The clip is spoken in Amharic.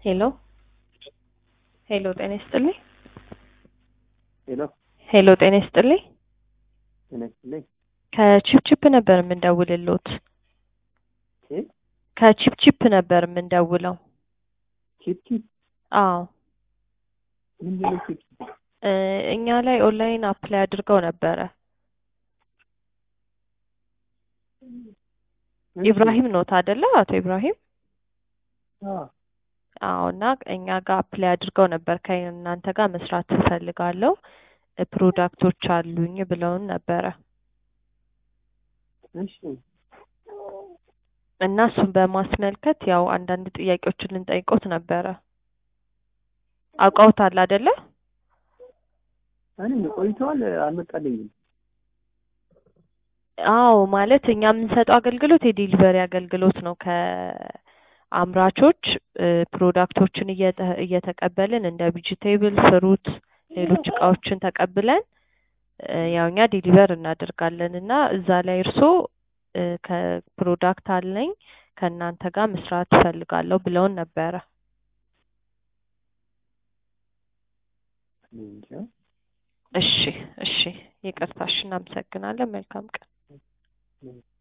ሄሎ ሄሎ ጤና ይስጥልኝ። ሄሎ ሄሎ ጤና ይስጥልኝ። ጤና ይስጥልኝ። ከቺፕቺፕ ነበር የምንደውልሎት። ኬት ከቺፕቺፕ ነበር የምንደውለው። ቺፕ ቺፕ አዎ ምንድን ነው ቺፕ ቺፕ? እ እኛ ላይ ኦንላይን አፕላይ አድርገው ነበረ። እሺ። ኢብራሂም ኖት አይደለ? አቶ ኢብራሂም አዎ አዎ። እና እኛ ጋር አፕላይ አድርገው ነበር ከእናንተ ጋር መስራት እፈልጋለሁ እ ፕሮዳክቶች አሉኝ ብለውን ነበረ እሺ እና እሱን በማስመልከት ያው አንዳንድ ጥያቄዎችን ልንጠይቆት ነበረ። አውቀውታል አይደለ? እኔ ቆይተዋል አልመጣልኝም። አዎ ማለት እኛ የምንሰጠው አገልግሎት የዴሊቨሪ አገልግሎት ነው። ከአምራቾች እ ፕሮዳክቶችን እየተ- እየተቀበልን እንደ ቪጂቴብል፣ ፍሩት፣ ሌሎች እቃዎችን ተቀብለን እ ያው እኛ ዴሊቨር እናደርጋለን እና እዛ ላይ እርስዎ እ ከፕሮዳክት አለኝ ከእናንተ ጋር መስራት እፈልጋለሁ ብለውን ነበረ። እኔ እንጃ። እሺ እሺ፣ ይቅርታሽ፣ እናመሰግናለን። መልካም ቀን። ምን